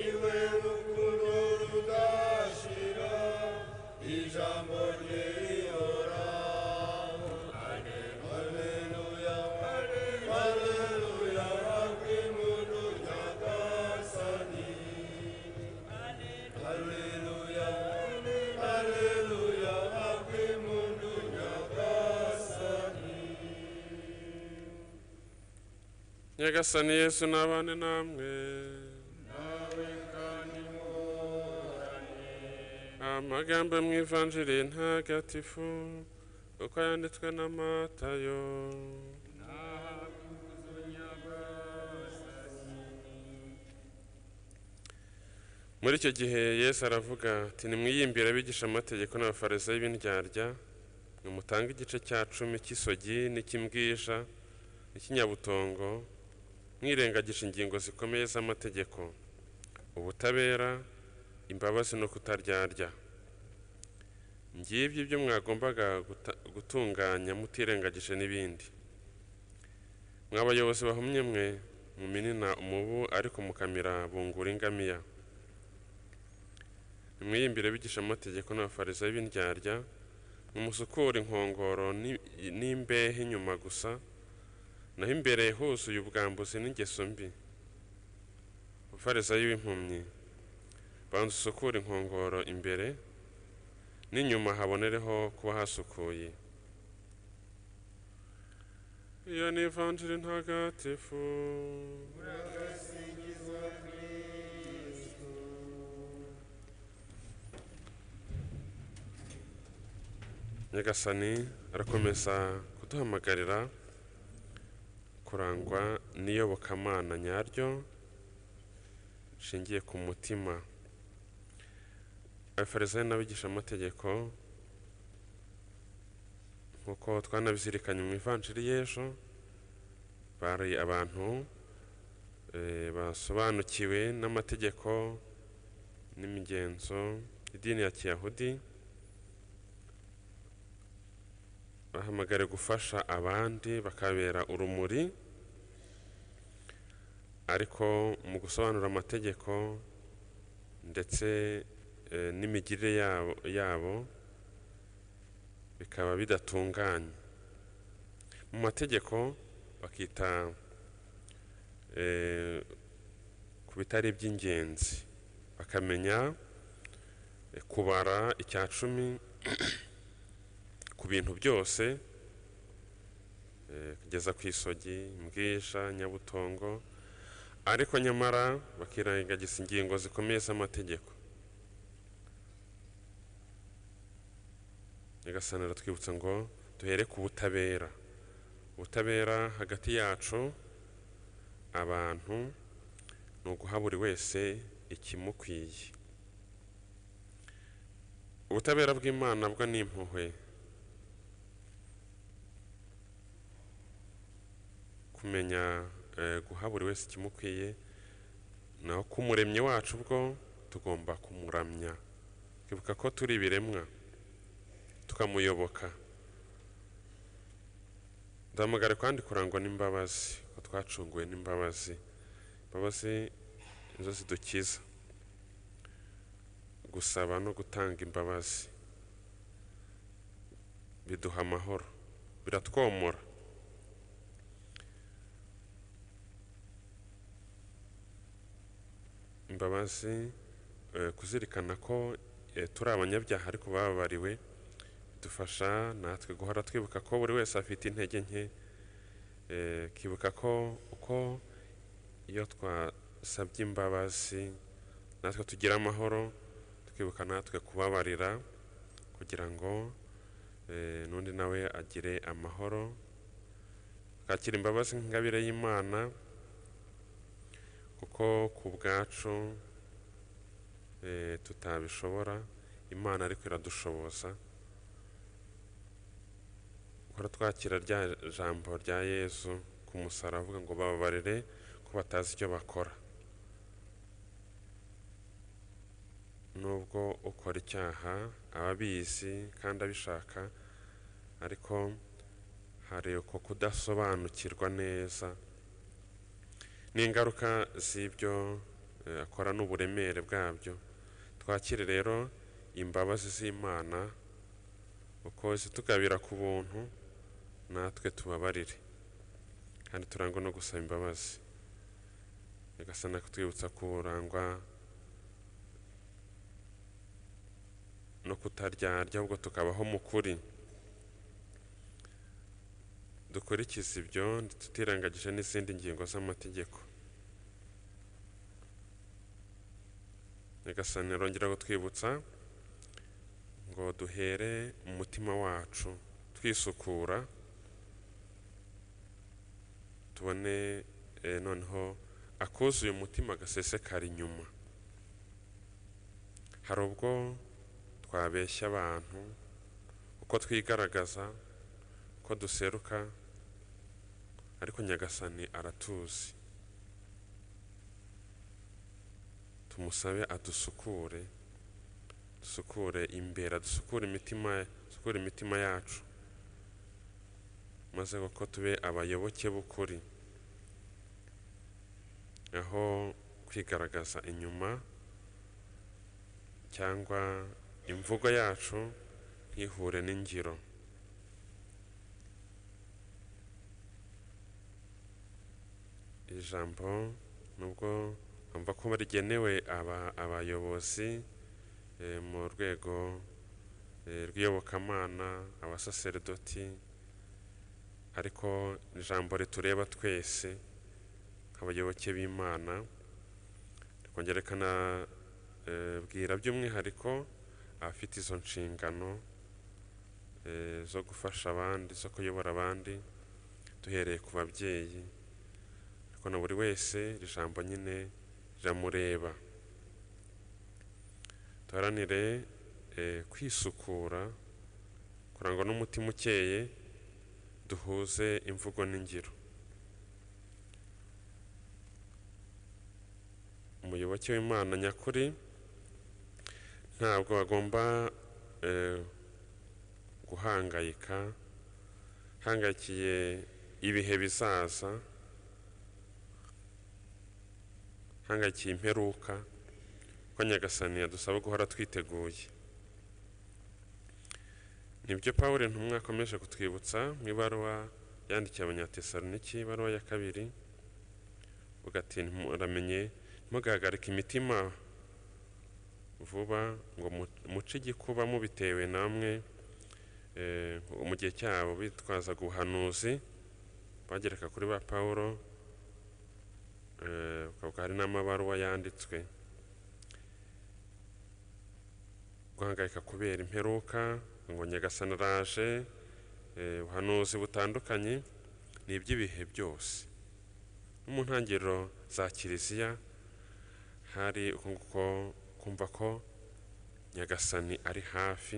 iwe rukundo rudashira ijambo rye rihoraho haleluya haleluya rakw'imuntu rya kasani haleluya haleluya rakw'imuntu rya kasani nyagasani yesu n'abane namwe nawe kandi muhorane amagambo mwivanjiri ntagatifu uko yanditswe na matayo muri icyo gihe yesu aravuga ati nimwiyimbire abigisha amategeko n'abafarisayo y'ibindyarya nimutange igice cya cumi cy'isogi n'icy'imbwija n'ikinyabutongo mwirengagije ingingo zikomeye z'amategeko ubutabera imbabazi no kutaryarya ngibyo ibyo mwagombaga guta- gutunganya mutirengagije n'ibindi mwa bayobozi bahumye mwe muminina umubu ariko mukamira bungura ingamiya nimwiyimbire bigisha amategeko n'abafarisayo b'indyarya mumusukura inkongoro ni- n'imbehe inyuma gusa naho imbere huzuye ubwambuzi n'ingeso mbi umufarisayo w'impumyi banza usukure inkongoro imbere n'inyuma habonereho kuba hasukuye iyo ni ivanjiri ntagatifu murakasingizwa kristu nyagasani arakomeza kuduhamagarira kurangwa n'iyobokamana nyaryo rishingiye ku mutima abafarisayo n'abigishamategeko nk'uko twanabizirikanye mu ivanjiri y'ejo bari abantu eh, basobanukiwe n'amategeko n'imigenzo idini ya kiyahudi bahamagare gufasha abandi bakabera urumuri ariko mu gusobanura amategeko ndetse eh, n'imigirire yabo, yabo bikaba bidatunganye mu mategeko bakita eh, ku bitari iby'ingenzi bakamenya eh, kubara icya cumi ku bintu byose eh, kugeza ku isogi mbwisha nyabutongo ariko nyamara bakirengagiza ingingo zikomeye z'amategeko nyagasani aratwibutsa ngo duhere ku butabera ubutabera hagati yacu abantu ni uguha buri wese ikimukwiye ubutabera bw'imana bwo ni impuhwe kumenya eh, guha buri wese ikimukwiye naho k'umuremyi wacu bwo tugomba kumuramya twibuka ko turi ibiremwa tukamuyoboka ndahamagara kandi kurangwa n'imbabazi ko twacunguwe n'imbabazi imbabazi nizo zidukiza gusaba no gutanga imbabazi biduha amahoro biratwomora imbabazi eh, kuzirikana ko eh, turi abanyabyaha ariko bababariwe dufasha natwe guhora twibuka ko buri wese afite intege nke eh, akibuka ko uko iyo twasabye imbabazi natwe tugira amahoro twibuka natwe kubabarira kugira ngo eh, n'undi nawe agire amahoro twakira imbabazi nk'ingabire y'imana kuko ku bwacu eh, tutabishobora imana ariko iradushoboza guhora twakira rya jambo rya yesu ku musaraba avuga ngo bababarire ko batazi icyo bakora nubwo ukora icyaha aba abizi kandi abishaka ariko hari uko kudasobanukirwa neza n'ingaruka z'ibyo eh, akora n'uburemere bwabyo twakire rero imbabazi z'imana uko zitugabira ku buntu natwe tubabarire kandi turangwa no gusaba imbabazi nyagasana kutwibutsa kurangwa no kutaryarya ahubwo tukabaho mu kuri dukurikize ibyo tutirengagije n'izindi ngingo z'amategeko nyagasani arongera kutwibutsa ngo duhere mu mutima wacu twisukura tubone eh, noneho akuzuye umutima gasesekara inyuma hari ubwo twabeshya abantu uko twigaragaza uko duseruka ariko nyagasani aratuzi tumusabe adusukure dusukure imbere adusukure imitima dusukure imitima yacu maze kuko tube abayoboke b'ukuri aho kwigaragaza inyuma cyangwa imvugo yacu ntihure n'ingiro iri jambo nubwo numva ko rigenewe aba- abayobozi eh, mu rwego eh, rw'iyobokamana abasaserdoti ariko ijambo ritureba twese nk'abayoboke b'imana rikongera rikanabwira by'umwihariko abafite izo nshingano eh, zo gufasha abandi zo kuyobora abandi duhereye ku babyeyi ariko na buri wese iri jambo nyine riramureba duharanire eh, kwisukura kurangwa n'umutima ukeye duhuze imvugo n'ingiro umuyoboke w'imana nyakuri ntabwo agomba eh, guhangayika hangayikiye ibihe bizaza hangayikiye imperuka ko nyagasani yadusaba guhora twiteguye nibyo pawuro ntumwa akomeje kutwibutsa mu ibaruwa yandikiye abanyatesaloniki ibaruwa ya kabiri uvuga ati muramenye ntimugahagarike imitima vuba ngo mu- muce igikuba mubitewe namwe eh, mu gihe cyabo bitwazaga ubuhanuzi bagereka kuri ba pawuro Eh, ukabwa hari n'amabaruwa yanditswe guhangayika kubera imperuka ngo nyagasana araje eh, ubuhanuzi butandukanye ni iby'ibihe byose no mu ntangiriro za kiliziya hari uko nguko kumva ko nyagasani ari hafi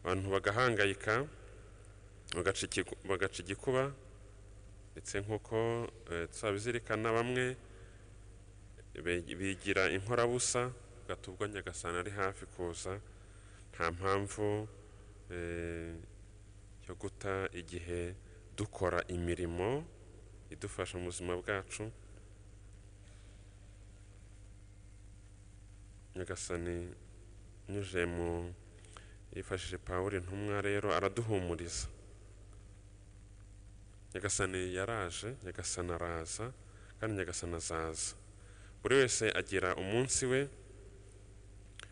abantu bagahangayika bagaca ikigu- bagaca igikuba ndetse nk'uko eh, tuzabizirikana bamwe be- bigira inkorabusa gatubwo nyagasana ari hafi kuza nta mpamvu eh, yo guta igihe dukora imirimo idufasha mu buzima bwacu nyagasani nyuze mu yifashishije pawuri ntumwa rero araduhumuriza nyagasani yaraje nyagasani araza kandi nyagasani azaza buri wese agira umunsi we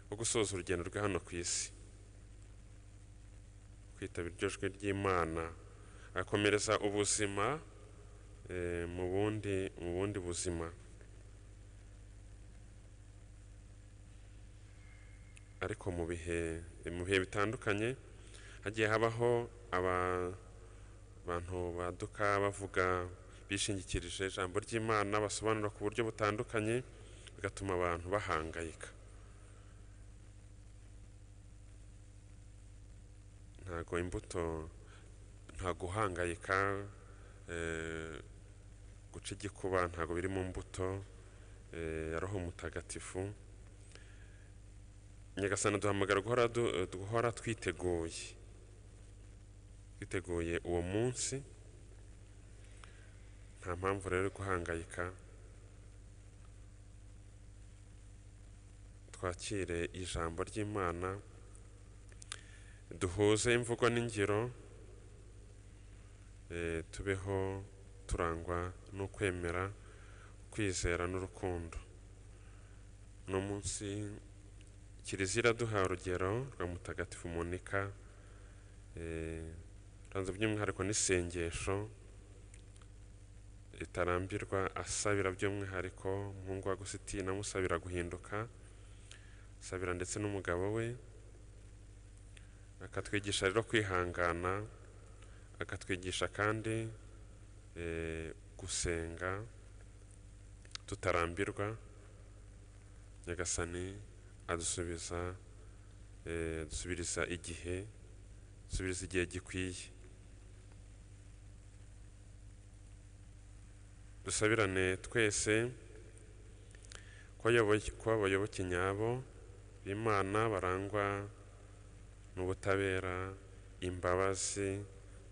wo gusoza urugendo rwe hano ku isi kwitabira iryo jwi ry'imana agakomereza ubuzima eh, mu bundi mu bundi buzima ariko mu bihe mu bihe bitandukanye hagiye habaho aba abantu baduka bavuga bishingikirije ijambo ry'imana basobanura ku buryo butandukanye bigatuma abantu bahangayika ntago imbuto nta guhangayika eh, guca igikuba ntago biri mu mbuto eh, ya roho mutagatifu nyagasana duhamagara guhora du- guhora twiteguye twiteguye uwo munsi nta mpamvu rero yo guhangayika twakire ijambo ry'imana duhuze imvugo n'ingiro eh, tubeho turangwa n'ukwemera kwizera n'urukundo uno munsi kiliziya iraduha urugero rwa mutagatifu monika eh, ranze by'umwihariko n'isengesho ritarambirwa asabira by'umwihariko umuhungu wa Agusitini amusabira guhinduka asabira ndetse n'umugabo we akatwigisha rero kwihangana akatwigisha kandi eh, gusenga tutarambirwa nyagasani adusubiza eh, adusubiriza igihe adusubiriza igihe gikwiye dusabirane twese ko abayoboke- ko abayoboke nyabo b'imana barangwa n'ubutabera imbabazi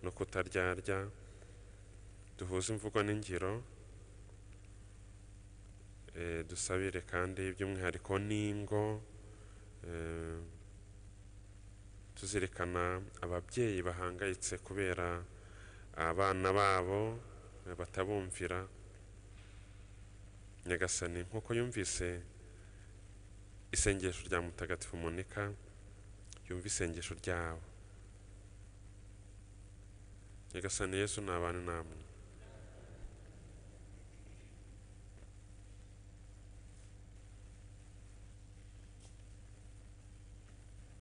no kutaryarya duhuze imvugo n'ingiro eh, dusabire kandi by'umwihariko n'ingo eh, tuzirikana ababyeyi bahangayitse kubera abana babo eh, batabumvira nyagasani nk'uko yumvise isengesho rya mutagatifu monika yumva isengesho ryabo nyagasani yesu ni abantu namwe